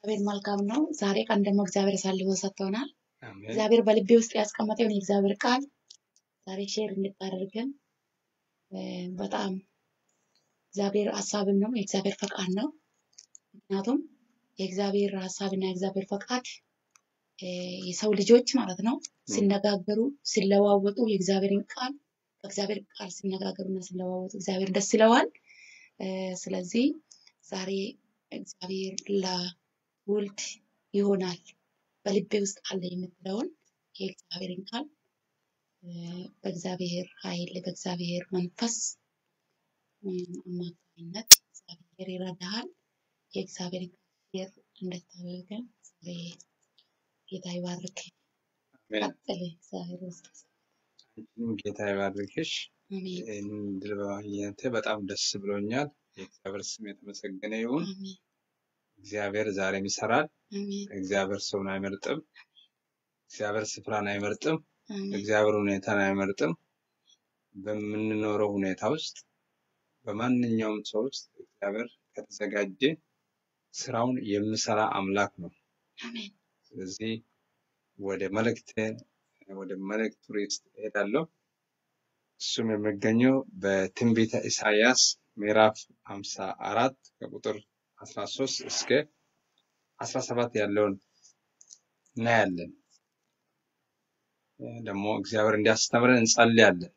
እግዚአብሔር መልካም ነው። ዛሬ ቀን ደግሞ እግዚአብሔር አሳልፎ ሰጥቶናል። አሜን። እግዚአብሔር በልቤ ውስጥ ያስቀመጠውን የእግዚአብሔር ቃል ዛሬ ሼር እንድታደርገን እ፣ በጣም እግዚአብሔር ሀሳብም ነው የእግዚአብሔር ፈቃድ ነው። ምክንያቱም የእግዚአብሔር ሀሳብና የእግዚአብሔር ፈቃድ እ፣ የሰው ልጆች ማለት ነው ሲነጋገሩ ሲለዋወጡ የእግዚአብሔርን ቃል በእግዚአብሔር ቃል ሲነጋገሩና ሲለዋወጡ እግዚአብሔር ደስ ይለዋል። እ፣ ስለዚህ ዛሬ እግዚአብሔር ለውልድ ይሆናል በልቤ ውስጥ አለ የምትለውን የእግዚአብሔርን ቃል እ፣ በእግዚአብሔር ኃይል በእግዚአብሔር መንፈስ እ፣ አማካኝነት እግዚአብሔር ይረዳሃል። የእግዚአብሔርን ቃል ሼር እንድታደርገን ዛሬ ጌታ ይባርክ። አሜን። ቀጥል። እግዚአብሔር ውስጥ አንቺንም ጌታ ይባርክሽ። አሜን ይህንን ድል በማግኘቴ በጣም ደስ ብሎኛል። የእግዚአብሔር ስም የተመሰገነ ይሁን። አሜን እግዚአብሔር ዛሬም ይሰራል። አሜን እግዚአብሔር ሰውን አይመርጥም። እግዚአብሔር ስፍራን አይመርጥም። አሜን እግዚአብሔር ሁኔታን አይመርጥም። በምንኖረው ሁኔታ ውስጥ በማንኛውም ሰው ውስጥ እግዚአብሔር ከተዘጋጀ ስራውን የሚሰራ አምላክ ነው። አሜን ስለዚህ ወደ መልእክት ወደ መልእክቱ ርዕስ እሄዳለሁ። እሱም የሚገኘው በትንቢተ ኢሳይያስ ምዕራፍ 54 ከቁጥር 13 እስከ 17 ያለውን እናያለን። ደግሞ እግዚአብሔር እንዲያስተምረን እንጸልያለን።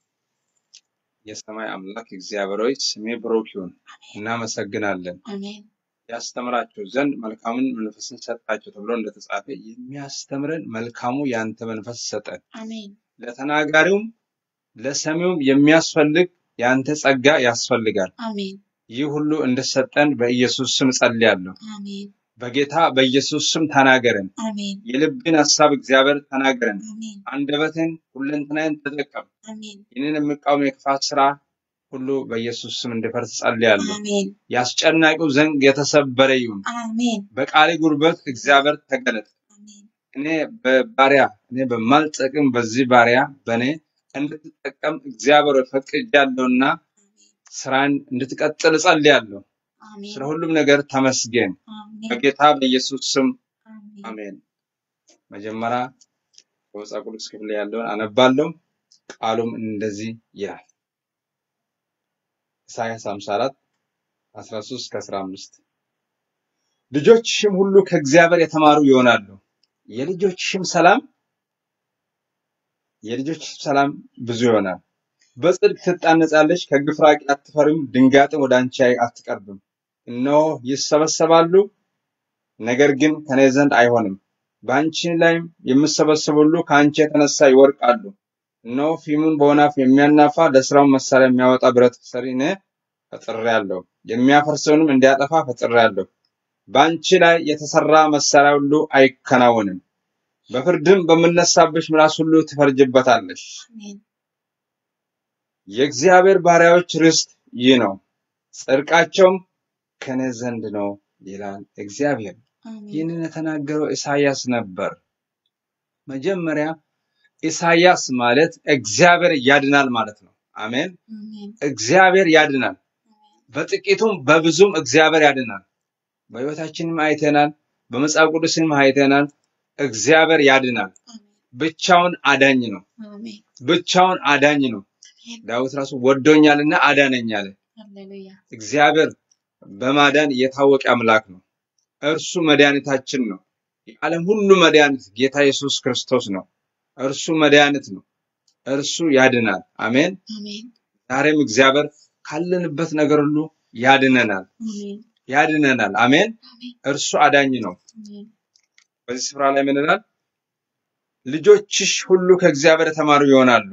የሰማይ አምላክ እግዚአብሔር ሆይ ስሜ ብሩክ ይሁን። እናመሰግናለን። አሜን ያስተምራቸው ዘንድ መልካሙን መንፈስን ሰጣቸው ተብሎ እንደተጻፈ የሚያስተምረን መልካሙ የአንተ መንፈስ ሰጠን። አሜን ለተናጋሪውም ለሰሚውም የሚያስፈልግ የአንተ ጸጋ ያስፈልጋል። አሜን ይህ ሁሉ እንደሰጠን በኢየሱስ ስም ጸልያለሁ። አሜን በጌታ በኢየሱስ ስም ተናገረን። አሜን የልብን ሐሳብ እግዚአብሔር ተናገረን። አሜን አንደበትን ሁለንተናዬን ተጠቀም። አሜን ይህንን የሚቃወም የክፋት ስራ ሁሉ በኢየሱስ ስም እንዲፈርስ ጸልያለሁ። አሜን የአስጨናቂው ዘንግ የተሰበረ ይሁን። አሜን በቃሌ ጉልበት እግዚአብሔር ተገለጥ። አሜን እኔ በባሪያ እኔ በማልጠቅም በዚህ ባሪያ በእኔ እንድትጠቀም እግዚአብሔር ሆይ ፈቅጃለሁና ስራን እንድትቀጥል እጸልያለሁ። አሜን ስለ ሁሉም ነገር ተመስገን። አሜን በጌታ በኢየሱስ ስም አሜን አሜን። መጀመሪያ በመጽሐፍ ቅዱስ ክፍል ያለውን አነባለሁ። ቃሉም እንደዚህ ይላል። ኢሳይያስ 54 13 እስከ 15 ልጆችሽም ሁሉ ከእግዚአብሔር የተማሩ ይሆናሉ። የልጆችሽም ሰላም የልጆችሽም ሰላም ብዙ ይሆናል። በጽድቅ ትጣነጻለች፣ ከግፍ ራቂ፣ አትፈሪም። ድንጋጤም ወደ አንቺ አትቀርብም። እነሆ ይሰበሰባሉ፣ ነገር ግን ከኔ ዘንድ አይሆንም። በአንቺ ላይም የሚሰበሰቡ ሁሉ ከአንቺ የተነሳ ይወድቃሉ። እነሆ ፊሙን በወናፍ የሚያናፋ ለስራው መሳሪያ የሚያወጣ ብረት ሰሪ እኔ ፈጥሬአለሁ፣ የሚያፈርሰውንም እንዲያጠፋ ፈጥሬአለሁ። በአንቺ ላይ የተሰራ መሳሪያ ሁሉ አይከናወንም። በፍርድም በምነሳብሽ ምላስ ሁሉ ትፈርጅበታለሽ። አሜን የእግዚአብሔር ባሪያዎች ርስት ይህ ነው፣ ጽድቃቸውም ከኔ ዘንድ ነው ይላል እግዚአብሔር። አሜን ይህንን የተናገረው ኢሳይያስ ነበር። መጀመሪያ ኢሳይያስ ማለት እግዚአብሔር ያድናል ማለት ነው። አሜን። አሜን እግዚአብሔር ያድናል። በጥቂቱም በብዙም እግዚአብሔር ያድናል። በሕይወታችንም አይተናል፣ በመጽሐፍ ቅዱስንም አይተናል። እግዚአብሔር ያድናል። አሜን ብቻውን አዳኝ ነው። አሜን ብቻውን አዳኝ ነው። ዳዊት ራሱ ወዶኛልና አዳነኝ አለ። ሃሌሉያ እግዚአብሔር በማዳን የታወቀ አምላክ ነው። እርሱ መድኃኒታችን ነው። የዓለም ሁሉ መድኃኒት ጌታ ኢየሱስ ክርስቶስ ነው። እርሱ መድኃኒት ነው። እርሱ ያድናል። አሜን። አሜን ዛሬም እግዚአብሔር ካለንበት ነገር ሁሉ ያድነናል፣ አሜን ያድነናል። አሜን። አሜን እርሱ አዳኝ ነው። አሜን በዚህ ስፍራ ላይ ምን ይላል? ልጆችሽ ሁሉ ከእግዚአብሔር የተማሩ ይሆናሉ።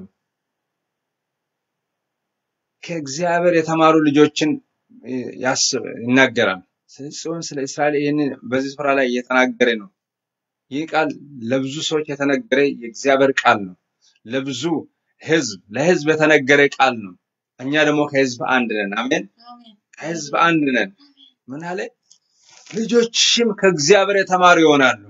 ከእግዚአብሔር የተማሩ ልጆችን እ፣ ያስብ ይናገራል። ስለ ጽዮን ስለ እስራኤል ይህንን በዚህ ስፍራ ላይ እየተናገረ ነው። ይህ ቃል ለብዙ ሰዎች የተነገረ የእግዚአብሔር ቃል ነው። ለብዙ ህዝብ ለህዝብ የተነገረ ቃል ነው። እኛ ደግሞ ከህዝብ አንድ ነን። አሜን። አሜን ከህዝብ አንድ ነን። ምን አለ? ልጆችሽም ከእግዚአብሔር የተማሩ ይሆናሉ።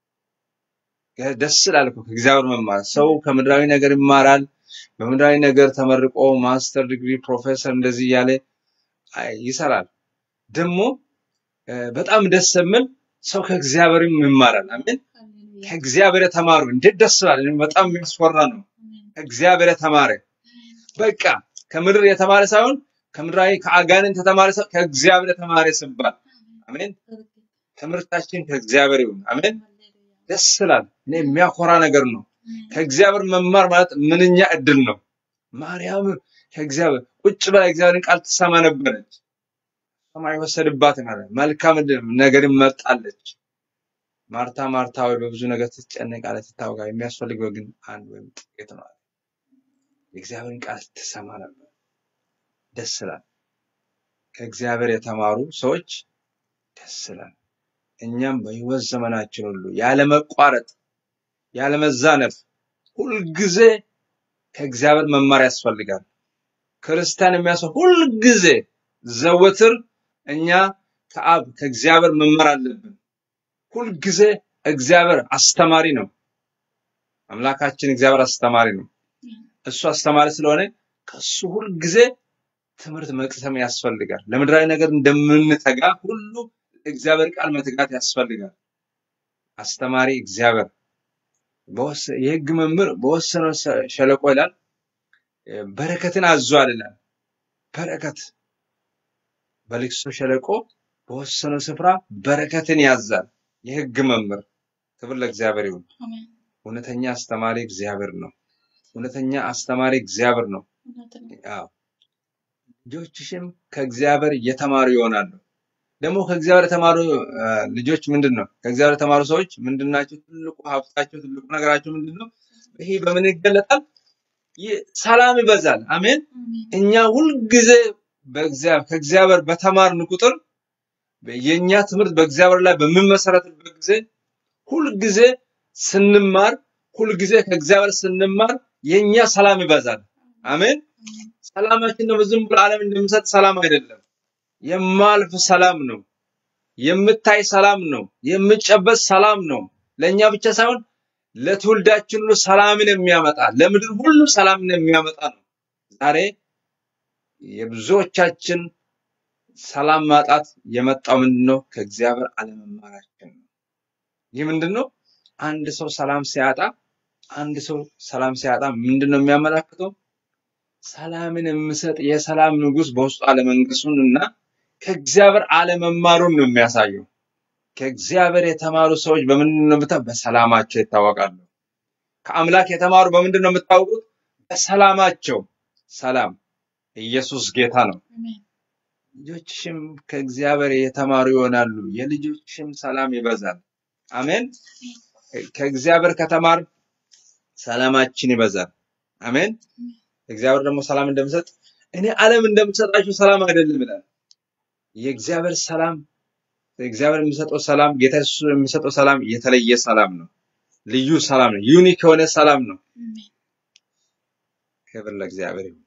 ደስ ይላል እኮ ከእግዚአብሔር መማር። ሰው ከምድራዊ ነገር ይማራል። በምድራዊ ነገር ተመርቆ ማስተር ዲግሪ ፕሮፌሰር እንደዚህ እያለ አይ- ይሰራል። ደግሞ እ፣ በጣም ደስ የሚል ሰው ከእግዚአብሔርም ይማራል። አሜን። ሃሌሉያ ከእግዚአብሔር የተማሩ እንዴት ደስ ይላል! እኔ በጣም የሚያስፈራ ነው። አሜን ከእግዚአብሔር የተማረ በቃ ከምድር የተማረ ሳይሆን ከምድራዊ ከአጋንንት የተማረ ሳይሆን ከእግዚአብሔር የተማረ ሲባል አሜን። ትምህርታችን ከእግዚአብሔር ይሁን። አሜን። ደስ ይላል። እኔ የሚያኮራ ነገር ነው። ከእግዚአብሔር መማር ማለት ምንኛ እድል ነው። ማርያም ከእግዚአብሔር ቁጭ ብላ የእግዚአብሔርን ቃል ትሰማ ነበረች። ሰማይ ወሰድባት ማለት መልካም ነገር መርጣለች። ማርታ ማርታ ወይ በብዙ ነገር ትጨነቃለች፣ ትታወቃ የሚያስፈልገው ግን አንድ ወይም ጥቂት ነው። የእግዚአብሔርን ቃል ትሰማ ነበር። ደስ ይላል። ከእግዚአብሔር የተማሩ ሰዎች ደስ ይላል። እኛም በሕይወት ዘመናችን ሁሉ ያለመቋረጥ ያለመዛነፍ ሁልጊዜ ከእግዚአብሔር መማር ያስፈልጋል። ክርስቲያን የሚያስፈ ሁልጊዜ ዘወትር እኛ ከአብ ከእግዚአብሔር መማር አለብን። ሁልጊዜ እግዚአብሔር አስተማሪ ነው። አምላካችን እግዚአብሔር አስተማሪ ነው። እሱ አስተማሪ ስለሆነ ከሱ ሁልጊዜ ትምህርት መቅሰም ያስፈልጋል። ለምድራዊ ነገር እንደምንተጋ ሁሉ እግዚአብሔር ቃል መትጋት ያስፈልጋል። አስተማሪ እግዚአብሔር በወሰ- የሕግ መምህር በወሰነው ሰ- ሸለቆ ይላል እ፣ በረከትን አዟል ይላል። በረከት በልቅሶ ሸለቆ በወሰነው ስፍራ በረከትን ያዛል። የሕግ መምህር ክብር ለእግዚአብሔር ይሁን። አሜን እውነተኛ አስተማሪ እግዚአብሔር ነው። እውነተኛ አስተማሪ እግዚአብሔር ነው። እውነት ነው አዎ ልጆችሽም ከእግዚአብሔር የተማሩ ይሆናሉ። ደግሞ ከእግዚአብሔር የተማሩ አ፣ ልጆች ምንድን ነው? ከእግዚአብሔር የተማሩ ሰዎች ምንድን ናቸው? ትልቁ ሀብታቸው፣ ትልቁ ነገራቸው ምንድን ነው? ይሄ በምን ይገለጣል? ይህ ሰላም ይበዛል። አሜን። አሜን እኛ ሁልጊዜ በእግዚአብሔር ከእግዚአብሔር በተማርን ቁጥር የእኛ ትምህርት በእግዚአብሔር ላይ በሚመሰረትበት ጊዜ ሁልጊዜ ስንማር ሁልጊዜ ከእግዚአብሔር ስንማር የእኛ ሰላም ይበዛል። አሜን። ሰላማችን ደግሞ ዝም ብሎ ዓለም እንደሚሰጥ ሰላም አይደለም። የማልፍ ሰላም ነው። የምታይ ሰላም ነው። የምጨበጥ ሰላም ነው። ለእኛ ብቻ ሳይሆን ለትውልዳችን ሁሉ ሰላምን የሚያመጣ ለምድር ሁሉ ሰላምን የሚያመጣ ነው። ዛሬ የብዙዎቻችን ሰላም ማጣት የመጣው ምንድን ነው? ከእግዚአብሔር አለመማራችን ነው። ይህ ምንድን ነው? አንድ ሰው ሰላም ሲያጣ አንድ ሰው ሰላም ሲያጣ ምንድን ነው የሚያመላክተው? ሰላምን የሚሰጥ የሰላም ንጉሥ በውስጡ አለመንገሱን እና ከእግዚአብሔር አለመማሩን ነው የሚያሳየው። ከእግዚአብሔር የተማሩ ሰዎች በምንድን ነው የምታ በሰላማቸው ይታወቃሉ። ከአምላክ የተማሩ በምንድን ነው የምታውቁት? በሰላማቸው። ሰላም ኢየሱስ ጌታ ነው። አሜን ልጆችሽም ከእግዚአብሔር የተማሩ ይሆናሉ፣ የልጆችሽም ሰላም ይበዛል። አሜን። ከእግዚአብሔር ከተማር ሰላማችን ይበዛል። አሜን። እግዚአብሔር ደግሞ ሰላም እንደሚሰጥ እኔ ዓለም እንደምሰጣችሁ ሰላም አይደለም ይላል። የእግዚአብሔር ሰላም እግዚአብሔር የሚሰጠው ሰላም ጌታ ኢየሱስ የሚሰጠው ሰላም የተለየ ሰላም ነው። ልዩ ሰላም ነው። ዩኒክ የሆነ ሰላም ነው። አሜን ክብር ለእግዚአብሔር ይሁን።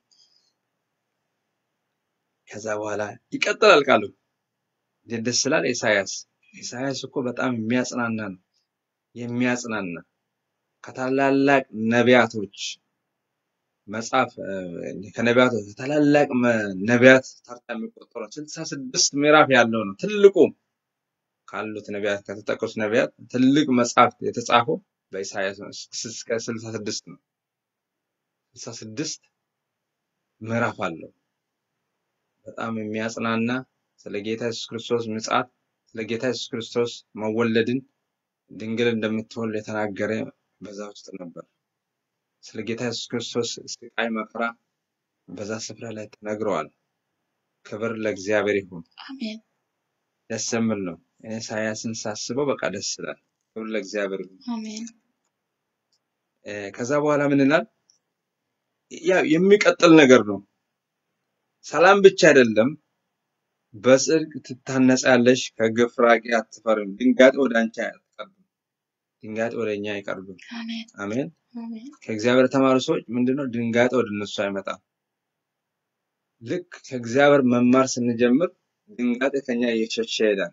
ከዛ በኋላ ይቀጥላል ቃሉ። እንዴት ደስ ይላል! ኢሳያስ ኢሳያስ እኮ በጣም የሚያጽናና ነው። የሚያጽናና ከታላላቅ ነቢያቶች መጽሐፍ እ፣ ከነቢያቶች ታላላቅ መ- ነቢያት ተርታ የሚቆጠረው ስልሳ ስድስት ምዕራፍ ያለው ነው። ትልቁ ካሉት ነቢያት ከተጠቀሱት ነቢያት ትልቅ መጽሐፍ የተጻፈው በኢሳያስ ነው። እስከ ስልሳ ስድስት ነው። ስልሳ ስድስት ምዕራፍ አለው። በጣም የሚያጽናና ስለ ጌታ ኢየሱስ ክርስቶስ ምጽአት፣ ስለ ጌታ ኢየሱስ ክርስቶስ መወለድን ድንግል እንደምትወልድ የተናገረ በዛ ውስጥ ነበር። ስለ ጌታ ኢየሱስ ክርስቶስ ስቃይ መከራ በዛ ስፍራ ላይ ተነግረዋል። ክብር ለእግዚአብሔር ይሁን። አሜን ደስ የሚል ነው። እኔ ኢሳያስን ሳስበው በቃ ደስ ይላል። ክብር ለእግዚአብሔር ይሁን። አሜን እ፣ ከዛ በኋላ ምን ይላል? ያው የሚቀጥል ነገር ነው። ሰላም ብቻ አይደለም፣ በጽድቅ ትታነጻለሽ፣ ከግፍ ራቂ አትፈሪም፣ ድንጋጤ ወደ አንቺ አይቀርብም፣ ድንጋጤ ወደ እኛ አይቀርብም። አሜን አሜን። አሜን ከእግዚአብሔር የተማሩ ሰዎች ምንድነው ድንጋጤ ወደ እነሱ አይመጣም። ልክ ከእግዚአብሔር መማር ስንጀምር ድንጋጤ ከኛ እየሸሸ ይሄዳል።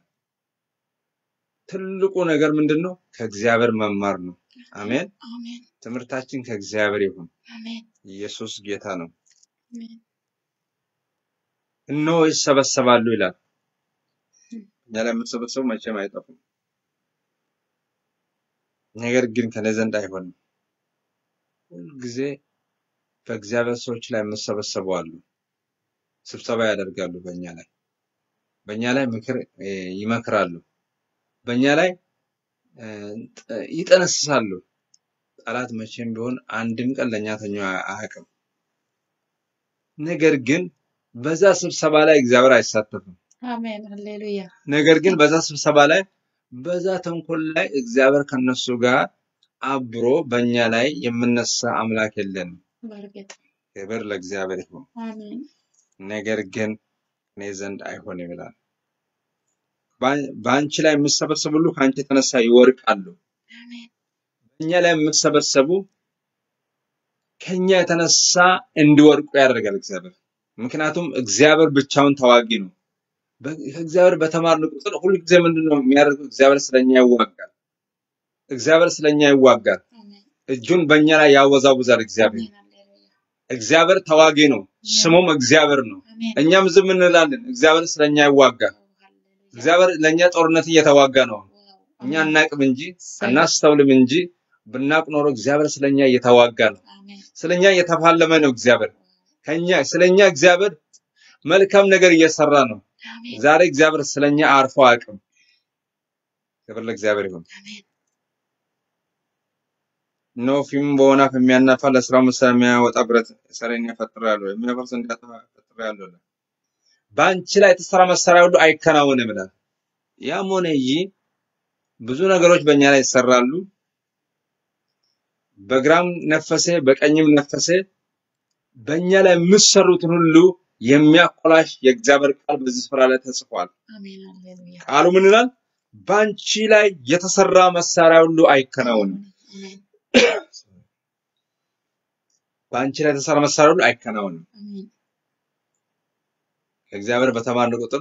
ትልቁ ነገር ምንድነው? ከእግዚአብሔር መማር ነው። አሜን። አሜን ትምህርታችን ከእግዚአብሔር ይሁን። አሜን ኢየሱስ ጌታ ነው። አሜን እነሆ ይሰበሰባሉ ይላል። እኛ ላይ የምትሰበሰቡ መቼም አይጠፉም። ነገር ግን ከኔ ዘንድ አይሆንም። ሁልጊዜ በእግዚአብሔር ሰዎች ላይ የምሰበሰቡ አሉ። ስብሰባ ያደርጋሉ በእኛ ላይ በእኛ ላይ ምክር እ፣ ይመክራሉ። በእኛ ላይ እ፣ ጥ- ይጠነስሳሉ። ጠላት መቼም ቢሆን አንድም ቀን ለእኛ ተኛ አያውቅም። ነገር ግን በዛ ስብሰባ ላይ እግዚአብሔር አይሳተፍም። አሜን ሃሌሉያ ነገር ግን በዛ ስብሰባ ላይ በዛ ተንኮል ላይ እግዚአብሔር ከነሱ ጋር አብሮ በእኛ ላይ የምነሳ አምላክ የለንም። በእርግጥ ክብር ለእግዚአብሔር ይሁን። አሜን ነገር ግን እኔ ዘንድ አይሆንም ይላል። በአን- በአንቺ ላይ የምሰበሰቡ ሁሉ ከአንቺ የተነሳ ይወርቃሉ። አሜን በእኛ ላይ የምሰበሰቡ ከኛ የተነሳ እንዲወድቁ ያደርጋል እግዚአብሔር። ምክንያቱም እግዚአብሔር ብቻውን ተዋጊ ነው። በ- ከእግዚአብሔር በተማርን ቁጥር ሁልጊዜ ምንድን ነው የሚያደርገው? እግዚአብሔር ስለኛ ይዋጋል። እግዚአብሔር ስለኛ ይዋጋል። አሜን እጁን በእኛ ላይ ያወዛውዛል። እግዚአብሔር አሜን ሃሌሉያ እግዚአብሔር ተዋጊ ነው፣ ስሙም እግዚአብሔር ነው። አሜን እኛም ዝም እንላለን። እግዚአብሔር ስለኛ ይዋጋል። ሃሌሉያ እግዚአብሔር ለእኛ ጦርነት እየተዋጋ ነው። ዋው እኛ አሜን አናቅም እንጂ እሰይ አናስተውልም እንጂ ብናቅ ኖሮ እግዚአብሔር ስለኛ እየተዋጋ ነው። አሜን ስለኛ እየተፋለመ ነው። እግዚአብሔር ከኛ ስለኛ እግዚአብሔር መልካም ነገር እየሰራ ነው። አሜን ዛሬ እግዚአብሔር ስለኛ አርፎ አያውቅም። ክብር ለእግዚአብሔር ይሁን። አሜን እነሆ ፊቱን በወናፍ የሚያናፋ ለስራው መሳሪያ የሚያወጣ ብረት ሰሬን ፈጥሬአለሁ፣ የሚያፈርስ እንዲያጠፋ ፈጥሬአለሁ ይላል። በአንቺ ላይ የተሰራ መሳሪያ ሁሉ አይከናወንም ይላል። ያም ሆነ ይህ ብዙ ነገሮች በእኛ ላይ ይሰራሉ። በግራም ነፈሰ በቀኝም ነፈሰ፣ በእኛ ላይ የምትሰሩትን ሁሉ የሚያኮላሽ የእግዚአብሔር ቃል በዚህ ስፍራ ላይ ተጽፏል። አሜን ሃሌሉያ ቃሉ ምን ይላል? በአንቺ ላይ የተሰራ መሳሪያ ሁሉ አይከናወንም። አሜን በአንቺ ላይ የተሰራ መሳሪያ ሁሉ አይከናወንም። አሜን ከእግዚአብሔር በተማርን ቁጥር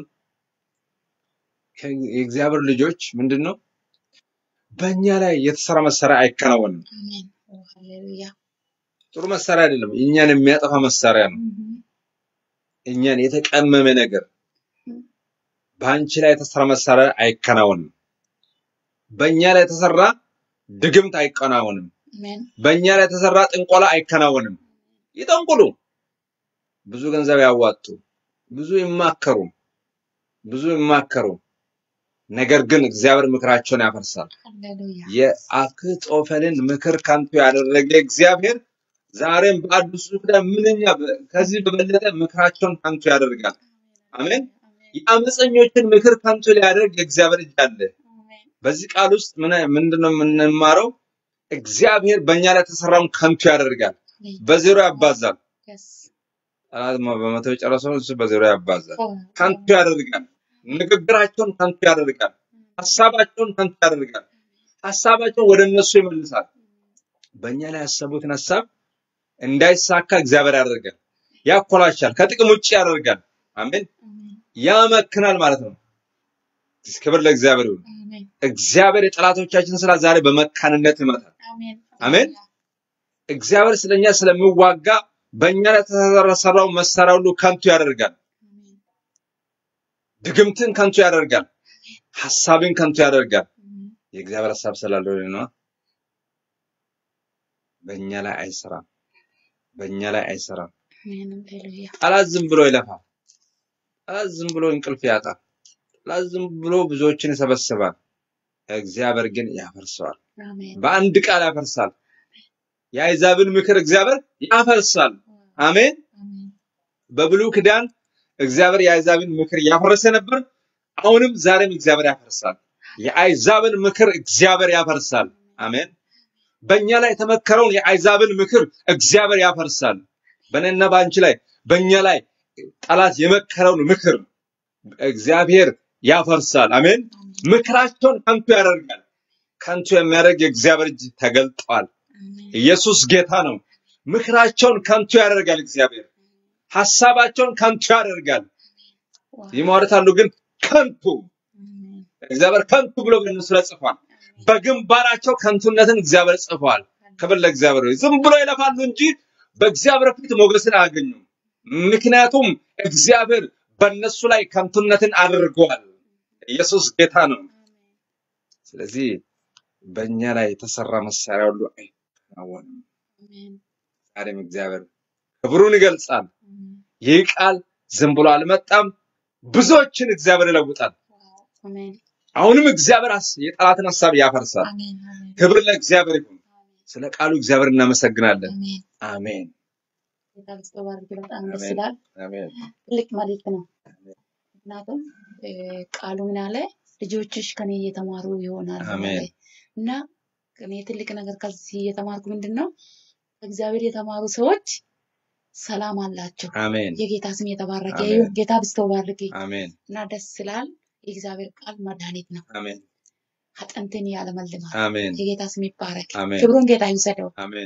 ከ- የእግዚአብሔር ልጆች ምንድን ነው? በእኛ ላይ የተሰራ መሳሪያ አይከናወንም። አሜን ኦ ሃሌሉያ ጥሩ መሳሪያ አይደለም፣ እኛን የሚያጠፋ መሳሪያ ነው። እህ እኛን የተቀመመ ነገር በአንቺ ላይ የተሰራ መሳሪያ አይከናወንም። በእኛ ላይ የተሰራ ድግምት አይከናወንም። አሜን በእኛ ላይ የተሰራ ጥንቆላ አይከናወንም። ይጠንቁሉ፣ ብዙ ገንዘብ ያዋጡ፣ ብዙ ይማከሩ፣ ብዙ ይማከሩ። ነገር ግን እግዚአብሔር ምክራቸውን ያፈርሳል። ሃሌሉያ የአክጦፈልን ምክር ከንቱ ያደረገ እግዚአብሔር ዛሬም በአዲሱ ኪዳን ምንኛ በ- ከዚህ በበለጠ ምክራቸውን ከንቱ ያደርጋል። አሜን። የአመፀኞችን ምክር ከንቱ ሊያደርግ የእግዚአብሔር እጅ አለ። አሜን በዚህ ቃል ውስጥ ምን ምንድነው የምንማረው? እግዚአብሔር በእኛ ላይ የተሰራውን ከንቱ ያደርጋል፣ በዜሮ ያባዛል። yes ጠላት ማ- በመቶ የጨረሰውን እሱ በዜሮ ያባዛል፣ ኦ ከንቱ ያደርጋል። ንግግራቸውን ከንቱ ያደርጋል፣ ሀሳባቸውን ከንቱ ያደርጋል። ሀሳባቸውን ወደ እነሱ ይመልሳል። በእኛ ላይ ያሰቡትን ሀሳብ እንዳይሳካ እግዚአብሔር ያደርጋል፣ ያኮላሻል፣ ከጥቅም ውጭ ያደርጋል። አሜን። አሜን ያመክናል ማለት ነው። ክብር ለእግዚአብሔር ይሁን። አሜን እግዚአብሔር የጠላቶቻችን ስራ ዛሬ በመካንነት ይመታል። አሜን አሜን። እግዚአብሔር ስለኛ ስለሚዋጋ በእኛ ላይ የተሰራው መሳሪያ ሁሉ ከንቱ ያደርጋል። አሜን ድግምትን ከንቱ ያደርጋል። ሀሳብን ከንቱ ያደርጋል። አሜን የእግዚአብሔር ሀሳብ ስላለው ነው። በእኛ ላይ አይሰራም። በእኛ ላይ አይሰራም። አሜን ሃሌሉያ ጠላት ዝም ብሎ ይለፋል። ጠላት ዝም ብሎ እንቅልፍ ያጣል። ጠላት ዝም ብሎ ብዙዎችን ይሰበስባል። እግዚአብሔር ግን ያፈርሰዋል። አሜን በአንድ ቃል ያፈርሳል። የአሕዛብን ምክር እግዚአብሔር ያፈርሳል። አሜን። አሜን በብሉይ ኪዳን እግዚአብሔር የአሕዛብን ምክር ያፈረሰ ነበር። አሁንም ዛሬም እግዚአብሔር ያፈርሳል። የአሕዛብን ምክር እግዚአብሔር ያፈርሳል። አሜን። በእኛ ላይ የተመከረውን የአሕዛብን ምክር እግዚአብሔር ያፈርሳል። በእኔና በአንቺ ላይ በእኛ ላይ ጠላት የመከረውን ምክር እግዚአብሔር ያፈርሳል። አሜን። ምክራቸውን ከንቱ ያደርጋል። ከንቱ የሚያደርግ የእግዚአብሔር እጅ ተገልጧል። አሜን ኢየሱስ ጌታ ነው። ምክራቸውን ከንቱ ያደርጋል እግዚአብሔር። ሐሳባቸውን ከንቱ ያደርጋል። ዋው ይሟርታሉ፣ ግን ከንቱ አሜን እግዚአብሔር ከንቱ ብሎ በእነሱ ላይ ጽፏል። በግንባራቸው ከንቱነትን እግዚአብሔር ጽፏል። ክብር ለእግዚአብሔር ይሁን። ዝም ብሎ ይለፋሉ እንጂ በእግዚአብሔር ፊት ሞገስን አያገኙም። ምክንያቱም እግዚአብሔር በእነሱ ላይ ከንቱነትን አድርጓል። ኢየሱስ ጌታ ነው። ስለዚህ በእኛ ላይ የተሰራ መሳሪያ ሁሉ አይከናወንም። አሜን ዛሬም እግዚአብሔር ክብሩን ይገልጻል። አሜን ይህ ቃል ዝም ብሎ አልመጣም። ብዙዎችን እግዚአብሔር ይለውጣል። ዋው አሜን አሁንም እግዚአብሔር አስ- የጠላትን ሀሳብ ያፈርሳል። አሜን አሜን ክብር ለእግዚአብሔር ይሁን። አሜን ስለ ቃሉ እግዚአብሔር እናመሰግናለን። አሜን አሜን ጌታ ይባርክ። በጣም ደስ አሜን ይላል። አሜን ትልቅ መልእክት ነው። ምክንያቱም እ፣ ቃሉ ምን አለ? ልጆችሽ ከኔ እየተማሩ ይሆናሉ አሜን አለ እና እኔ ትልቅ ነገር ከዚህ የተማርኩ ምንድን ነው ከእግዚአብሔር የተማሩ ሰዎች ሰላም አላቸው። አሜን የጌታ ስም የተባረከ አሜን ይሁን። ጌታ ብስቶ ባርክ አሜን እና ደስ ይላል። የእግዚአብሔር ቃል መድኃኒት ነው። አሜን አጥንትን ያለመልማል። አሜን የጌታ ስም ይባረክ። አሜን ክብሩን ጌታ ይውሰደው። አሜን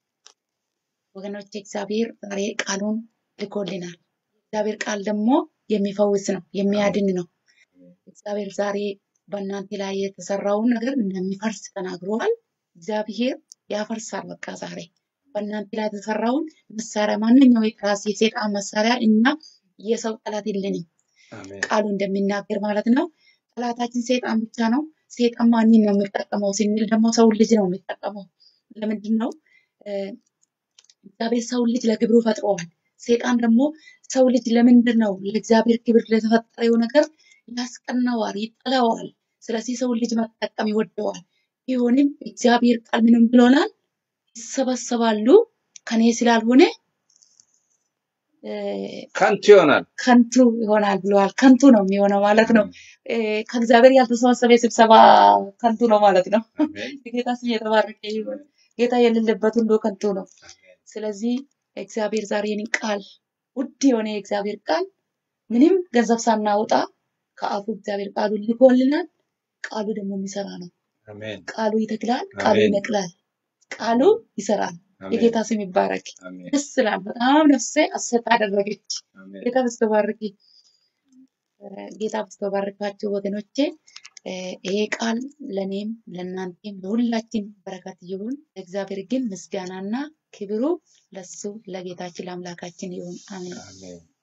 ወገኖች እግዚአብሔር ዛሬ ቃሉን ልኮልናል። እግዚአብሔር ቃል ደግሞ የሚፈውስ ነው፣ የሚያድን ነው። እግዚአብሔር ዛሬ በእናንተ ላይ የተሰራውን ነገር እንደሚፈርስ ተናግሯል። እግዚአብሔር ያፈርሳል። በቃ ዛሬ በእናንተ ላይ የተሰራውን መሳሪያ ማንኛው የራስ የሴጣን መሳሪያ እና የሰው ጠላት የለንም አሜን ቃሉ እንደሚናገር ማለት ነው። ጠላታችን ሴጣን ብቻ ነው። ሴጣን ማንን ነው የሚጠቀመው ስንል ደግሞ ሰው ልጅ ነው የሚጠቀመው። ለምንድን ነው እ፣ እግዚአብሔር ሰው ልጅ ለክብሩ ፈጥረዋል። ሴጣን ደግሞ ሰው ልጅ ለምንድን ነው ለእግዚአብሔር ክብር ለተፈጠረው ነገር ያስቀናዋል፣ ይጠላዋል። ስለዚህ ሰው ልጅ መጠቀም ይወደዋል። ቢሆንም እግዚአብሔር ቃል ምንም ብሎናል? ይሰበሰባሉ ከኔ ስላልሆነ እ፣ ከንቱ ይሆናል። ከንቱ ይሆናል ብለዋል። ከንቱ ነው የሚሆነው ማለት ነው። አሜን እ፣ ከእግዚአብሔር ያልተሰበሰበ ስብሰባ ከንቱ ነው ማለት ነው። አሜን ጌታ ስም የተባረከ ይሁን። ጌታ የሌለበት ሁሉ ከንቱ ነው። አሜን ስለዚህ እግዚአብሔር ዛሬ ይህንን ቃል ውድ የሆነ የእግዚአብሔር ቃል ምንም ገንዘብ ሳናወጣ ከአፉ እግዚአብሔር ቃሉን ልኮልናል። ቃሉ ደግሞ የሚሰራ ነው። አሜን ቃሉ ይተክላል፣ ቃሉ አሜን ይነቅላል፣ ቃሉ ይሰራል። አሜን የጌታ ስም ይባረክ። አሜን ደስ ይላል። በጣም ነፍሴ አሰጥ አደረገች። አሜን ጌታ በስተባርኪ ጌታ በስተባርካችሁ ወገኖቼ እ፣ ይሄ ቃል ለእኔም ለእናንተም ለሁላችን በረከት ይሁን። ለእግዚአብሔር ግን ምስጋናና ክብሩ ለሱ ለጌታችን ለአምላካችን ይሁን። አሜን። አሜን